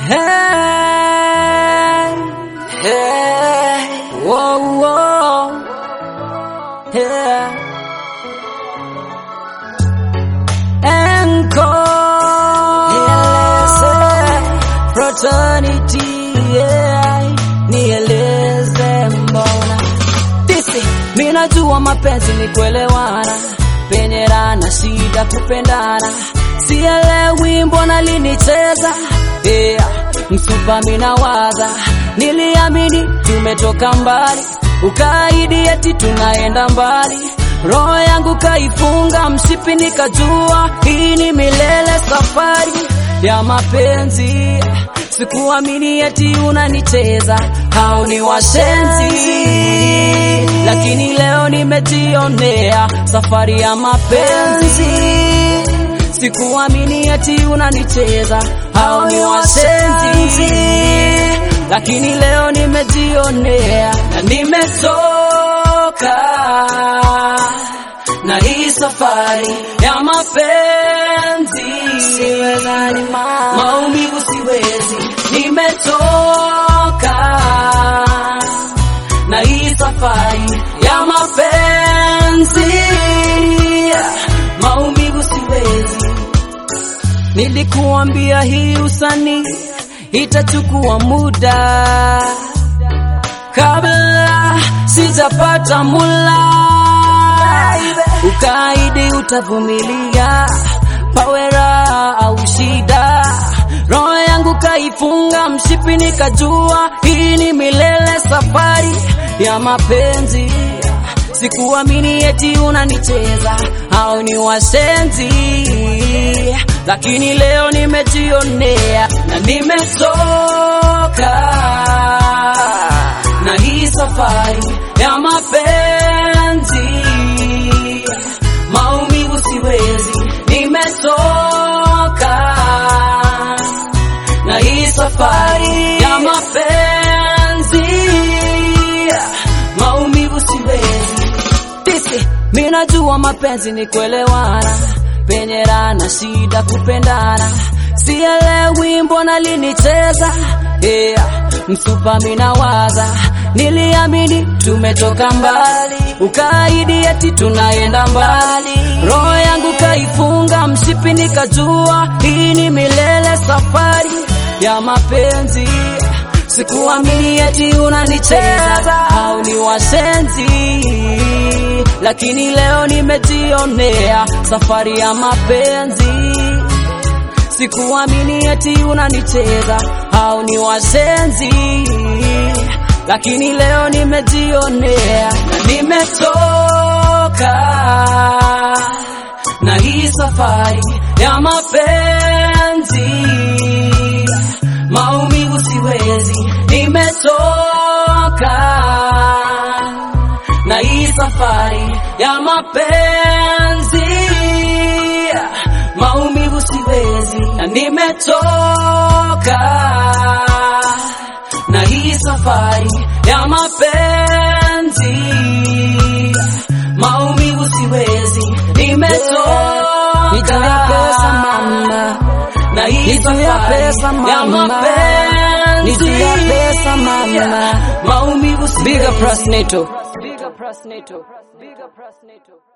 Hey, hey, whoa, whoa, yeah. Encore, fraternity, yeah. Nieleze mbona tisi, mimi najua mapenzi ni kuelewana, penye raha na shida kupendana, sielewi mbona linicheza yeah. Msupa mina waza, niliamini tumetoka mbali, ukaidi eti tunaenda mbali roho yangu kaifunga mshipi, nikajua hii ni milele, safari ya mapenzi. Sikuamini eti unanicheza, hao ni washenzi, lakini leo nimejionea safari ya mapenzi. Sikuamini eti unanicheza, hao ni washenzi, lakini leo nimejionea na nimechoka na hii safari ya mapenzi, siwezani maumivu siwezi, nimechoka na hii safari ya mapenzi, maumivu siwezi. Nilikuambia hii usanii itachukua muda kabla sijapata mula ukaidi utavumilia, pawera au shida. Roho yangu kaifunga mshipi, nikajua hii ni milele, safari ya mapenzi. Sikuamini eti unanicheza, au ni wasenzi, lakini leo nimejionea na nimechoka na hii safari ya mapenzi maumivu siwezi, nimechoka na hii safari ya mapenzi, maumivu siwezi. Tisi, mimi najua mapenzi ni kuelewana, penye raha na shida kupendana, sielewi mbona linicheza yeah. Msupa mina waza, niliamini tumetoka mbali, ukaidi eti tunaenda mbali. Roho yangu kaifunga mshipi, nikajua hii ni milele, safari ya mapenzi. Sikuamini eti unanicheza, au ni washenzi, lakini leo nimejionea safari ya mapenzi. Sikuamini eti unanicheza, au ni washenzi, lakini leo nimejionea na nimechoka na hii safari ya mapenzi, maumivu siwezi, nimechoka na hii safari ya mapenzi, maumivu siwezi, na nimechoka na hii safari ya mapenzi, maumivu siwezi, nimechoka pesa mama, na hii Nitumia safari pesa ya mama, mapenzi, nitumia pesa mama. maumivu siwezi. Bigger Prosnato. Bigger Prosnato. Bigger Prosnato.